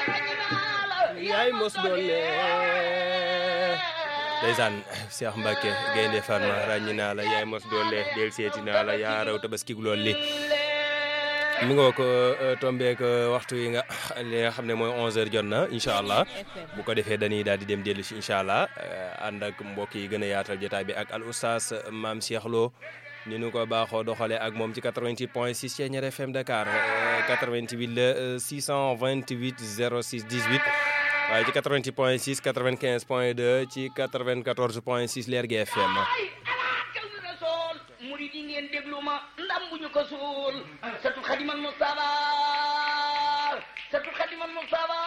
yaay mos doole ndeysaan Cheikh Mbacke Gaynde Fatma ràññi naa la yaay mos doole del seeti naa la yaa raw tabaski gu lool li mi nga ko tombeek waxtu yi nga li nga xam ne mooy 11h jot na incha allah bu ko defee dañuy daal di dem dellu si incha allah ànd ak mbokk yi gën a yaatal jotaay bi ak al oustaz maam Cheikh Lo ni nu ko baaxoo doxalee ak moom ci 88 point 6 Thiéniere FM Dakar 88 la 628 06 18 waaye ci 88 point 6 95 point 2 ci 94 point 6 Lergui FM. murid yi ngeen déglu ma ndam bu ñu ko suul satu xadimal Mustafa satu xadimal Mustafa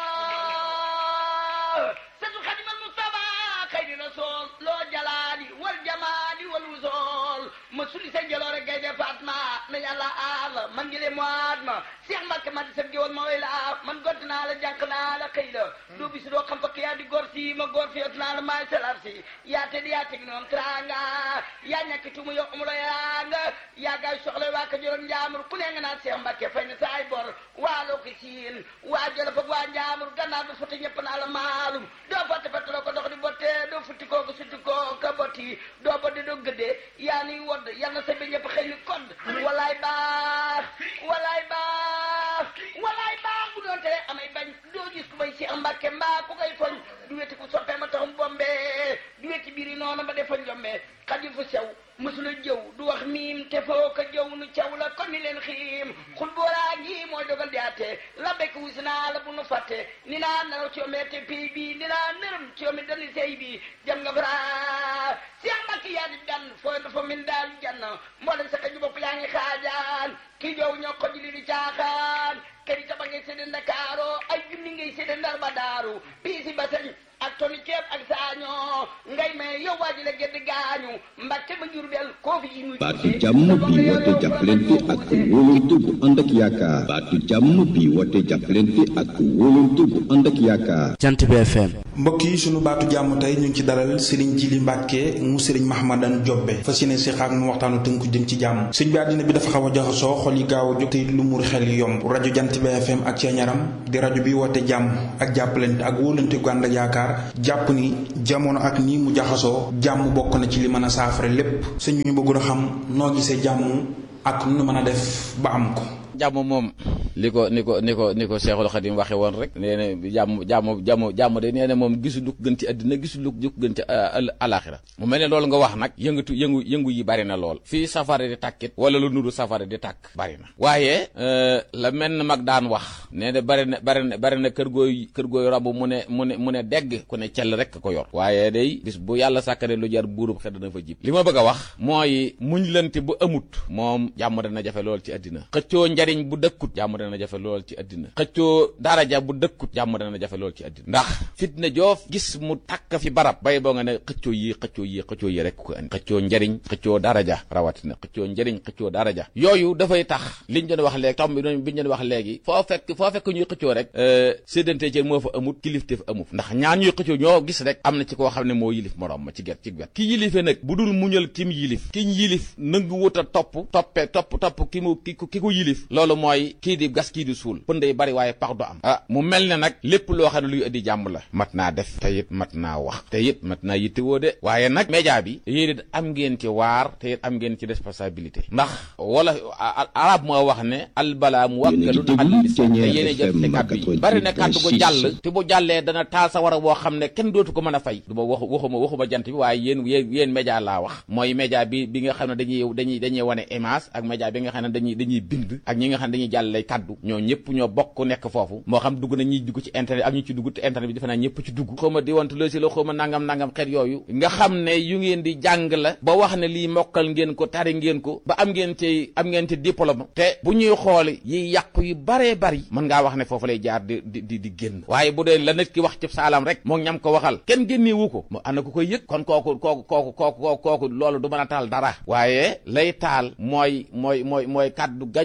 satu xadimal Mustafa xayri rasul loo jalaali wal jamaali wal wusool ma suli sa jaloore Gaynde Fatma na yàlla aar man ngi le moit ma Cheikh Mbacke ma di sa géwal ma way la man gott naa la jànq naa la xëy la doo bis doo xam fakk yaa di góor si ma góor fi yot naa la maay salar si yaa te di yaa teg noon tranga yaa ñàkk tumu yow amulo yanga yaa gaay soxla waa ka juróom njaamur ku ne nga naan Cheikh Mbacke fay na saay bor waa loo ko siin waa jolof ak waa njaamur gannaaw du futti ñëpp naa la maalum doo botte fettaloo ko dox di botte doo futti koo ko sutti koo ka botti doo bodde doo gëddee yaa niy wodd yal na sa bi ñëpp xëy ni kodd walaay baax walaay baax walaay baax bu doon tere amay bañ doo gis ku may Cheikh Mbacke mbaa ku koy foñ du weti ku soppee ma taxum bombe du weti biiri noonu ba defa njombe xadi fu sew mësula jëw du wax miim te foo ko jëw nu caw la kon ni leen xiim xul booraa ngi mooy dogal di àtte la bekk wusi naa la bu nu fàtte ni naa naraw ci yomee te pay bi ni naa nërëm ci yomee dali sey bi jam nga bara Cheikh Mbacke yaa di dan fooy dafa min daal jann mboolem sa kaju bopp yaa ngi xaajaan kii jow ñoo ko jili di caaxaan kër yi taba ngay séddee Ndakaaro ay junni ngay séddee Ndar ba daaru piisi ba sañ ak toni ceeb ak saañoo ngay may yow waa ji la gedd gaañu Mbacke ba Jurbel koo fi yi muy baatu jàmm bi woote jàppalante ak wóolante bu ànd ak yaakaar baatu jàmm bi woote jàppalante ak wóolante bu ànd ak yaakaar jant bi FM mbokk yi sunu baatu jàmm tey ñu ngi ci dalal Serigne Djily Mbacke mu Serigne Mahmadan Jobbe fas yéene si xaak mu waxtaanu tënku jëm ci jàmm sëñ bi àddina bi dafa xaw a jaxasoo xol yi gaaw a jóg te it lu mur xel yi yomb rajo jant bi FM ak Thiéniaram di rajo bi woote jàmm ak jàppalante ak wóolante gu ànd ak yaakaar jàpp ni jamono ak nii mu jaxasoo jàmm bokk na ci li mën a saafara lépp sëñ ñu bëggul a xam noo gisee jàmm ak nu mën a def ba am ko jàmm moom li ko ni ko ni ko ni ko Seexul Xadim waxe woon rek nee na jàmm jàmm jàmm jàmm de nee na moom gisul lu ko gën ci àddina gisul lu ko gën ci alaxira mu mel ne loolu nga wax nag yëngatu yëngu yëngu yi bari na lool fii safara di tàkkit wala lu nuru safara di tàkk bari na waaye la mel na mag daan wax nee na bari na bari na bari na kër gooy kër gooy rabu mu ne mu ne mu ne degg ku ne cell rek ko yor waaye day bis bu yàlla sàkkane lu jar buurub xel dana fa jib li ma bëgg a wax mooy muñ lante bu amut moom jàmm dana jafe lool ci àddina xëccoo njariñ bu dëkkut jàmm dana jafe lool ci àddina xëccoo daraja bu dëkkut jàmm dana jafe lool ci àddina ndax fitna joof gis mu takk fi barab bay boo nga ne xëccoo yi xëccoo yi xëccoo yi rek ko andi xëccoo njariñ xëccoo daraja rawatina xëccoo njariñ xëccoo daraja yooyu dafay tax liñ doon wax léegi tomb bi doon biñ doon wax léegi foo fekk foo fekk ñuy xëccoo rek séddante ci moo fa amut kilifte fa amut ndax ñaan ñuy xëccoo ñoo gis rek am na ci koo xam ne moo yilif morom ma ci get ci wet ki yilife nag bu dul muñal kim yilif kiñ yilif nangu wut a topp toppe topp topp ki mu ki ki ko yilif loolu mooy kii di gas kii di suul pënd yi bari waaye pax du am ah mu mel ne nag lépp loo xam ne luy indi jàmm la mat naa def te it mat naa wax te it mat naa yittewoo de waaye nag média bi yéen it am ngeen ci waar te it am ngeen ci responsabilité ndax wala arab moo wax ne albala mu wakkalun al lisan te yéene jot te kàddu yi bari na kàddu gu jàll te bu jàllee dana taal sa war a boo xam ne kenn dootu ko mën a fay du ma wax waxuma waxuma jant bi waaye yéen yéen yéen média laa wax mooy média bi bi nga xam ne dañuy dañuy dañuy wane image ak média bi nga xam ne dañuy dañuy bind ak ñi nga xam ne dañuy jàllale kaddu ñoo ñëpp ñoo bokk nekk foofu moo xam dugg na ñuy dugg ci internet ak ñu ci dugg te internet bi defe naa ñëpp ci dugg xaw ma di wantu loosi la xaw ma nangam nangam xeet yooyu nga xam ne yu ngeen di jàng la ba wax ne lii mokkal ngeen ko tari ngeen ko ba am ngeen ci am ngeen ci diplôme te bu ñuy xool yi yàqu yu baree bari mën ngaa wax ne foofu lay jaar di di di génn waaye bu dee la nit ki wax ci saalam rek moo ñam ko waxal kenn génneewu ko mu ana ko koy yëg kon kooku kooku kooku kooku kooku loolu du mën a taal dara waaye lay taal mooy mooy mooy mooy kaddu gañu gañ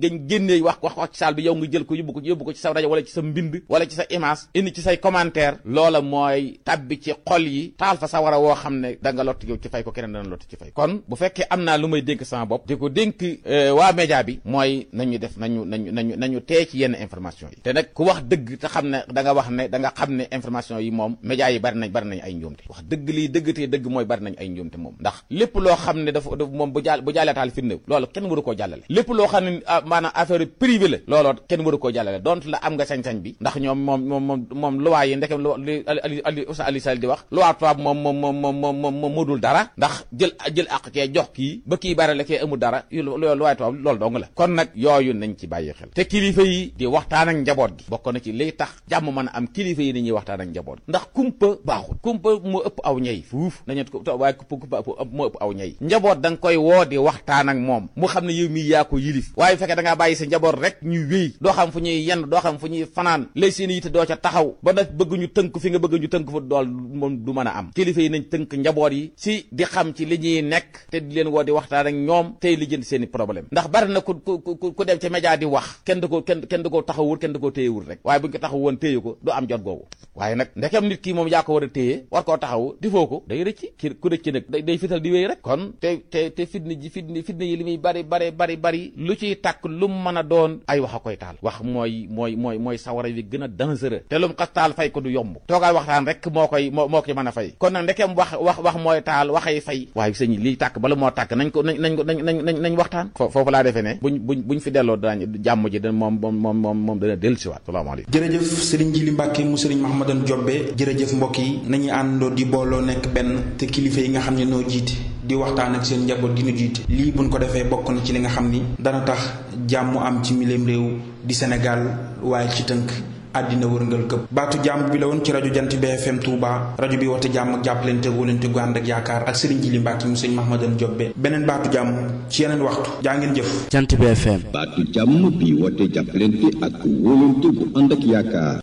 gañ génnee wax wax wax ci saal bi yow nga jël ko yóbbu ko yóbbu ko ci sa rajo wala ci sa mbind wala ci sa image indi ci say commentaire loola mooy tabbi ci xol yi taal fa sa war a woo xam ne da nga lott yow ci fay ko keneen dana lott ci fay kon bu fekkee am naa lu may dénk sama bopp di ko dénk waa média bi mooy nañu def nañu nañu nañu nañu tee ci yenn information yi te nag ku wax dëgg te xam ne da nga wax ne da nga xam ne information yi moom média yi bari nañ bari nañ ay njuumte wax dëgg lii dëgg te dëgg mooy bari nañ ay njuumte moom ndax lépp loo xam ne dafa moom bu jàll bu jàllee taal fitna loolu kenn waru koo jàllale lépp loo xam ne maanaam affaire privé la looloo kenn waru koo jàllale donte la am nga sañ-sañ bi ndax ñoom moom moom moom moom luwaa yi ndekam lu li ali ali Oustaz Ali Sall di wax luwaa tubaab moom moom moom moom moom moom moo dul dara ndax jël jël àq kee jox kii ba kii bare la kee amul dara luwaay tubaab loolu dong la kon nag yooyu nañ ci bàyyi xel te kilifa yi di waxtaan ak njaboot gi bokk na ci liy tax jàmm mën a am kilifa yi ni ñuy waxtaan ak njaboot gi ndax kumpa baaxul kumpa moo ëpp aw ñay fuuf nañu ko waaye kumpa kumpa moo ëpp aw ñay njaboot da nga koy woo di waxtaan ak moom mu xam ne yow mii yaa ko yilif waaye fekkee da ngaa bàyyi sa njaboot rek ñu wéy doo xam fu ñuy yenn doo xam fu ñuy fanaan lay seen yitte doo ca taxaw ba nag bëgg ñu tënk fi nga bëgg ñu tënk fa dool moom du mën a am kilifa yi nañ tënk njaboot yi si di xam ci li ñuy nekk te di leen woo di waxtaan ak ñoom tey li jënd seen i problème ndax bari na ku ku ku dem ci média di wax kenn du ko kenn kenn du ko taxawul kenn du ko téyewul rek waaye buñ ko taxaw woon téye ko du am jot googu waaye nag ndekam nit ki moom yaa ko war a téye war koo taxaw di foo ko day rëcc ki ku rëcc nag day day fital di wéy rek kon te te te fitna ji fitna fitna yi li muy bari bari bari bari lu ciy tàkk lu mu mën a doon ay wax a koy taal wax mooy mooy mooy mooy sawara wi gën a dangereux te lu mu xas taal fay ko du yomb toogaay waxtaan rek moo koy moo moo koy mën a fay kon nag ndekem wax wax wax mooy taal waxay fay waaye sëñ liy tàkk bala moo tàkk nañ ko nañ nañ ko nañ nañ nañ waxtaan foofu laa defee ne buñ buñ buñ fi delloo daañ jàmm ji da moom moom moom moom moom dana dellu siwaat salaamaaleykum jërëjëf sëriñ Jili Mbàkke mu sëriñ Mahamadan Jobbe jërëjëf mbokk yi nañu àndandoo di booloo nekk benn te kilifa yi nga xam ne noo jiite di waxtaan ak seen njaboot gi nu jiite lii buñ ko defee bokk na ci li nga xam ni dana tax jàmm am ci miléem réew di Sénégal waaye ci tënk àddina wërngal këpp baatu jàmm bi la woon ci rajo jant BFM Touba rajo bi woote jàmm ak jàppalante wóolante gu ànd ak yaakaar ak Serigne Jili Mbàkke mu sëñ Mahamadan Jobbe beneen baatu jàmm ci yeneen waxtu jaa ngeen jëf jant BFM baatu jàmm bi woote jàppalante ak wóolante gu ànd ak yaakaar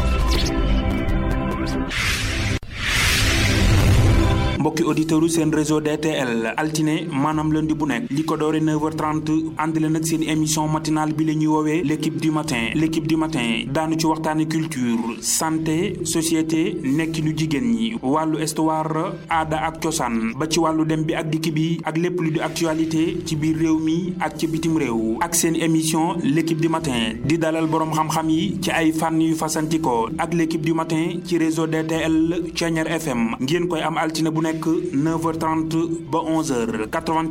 mbokki auditeurs seen réseau DTL altine maanaam lundi bu nekk li ko doore 9h30 ànd leen ak seen émission matinale bi la ñuy woowee l' équipe du matin l' équipe du matin daanu ci waxtaane culture santé société nekkinu jigéen ñi wàllu histoire aada ak cosaan ba ci wàllu dem bi ak dikk bi ak lépp lu di actualité ci biir réew mi ak ci bitim réew ak seen émission l' équipe du matin di dalal boroom xam-xam yi ci ay fànn yu fasantikoo ak l' équipe du matin ci réseau DTL Thiéniere FM ngeen koy am altine bu nekk 9h30 ba 11h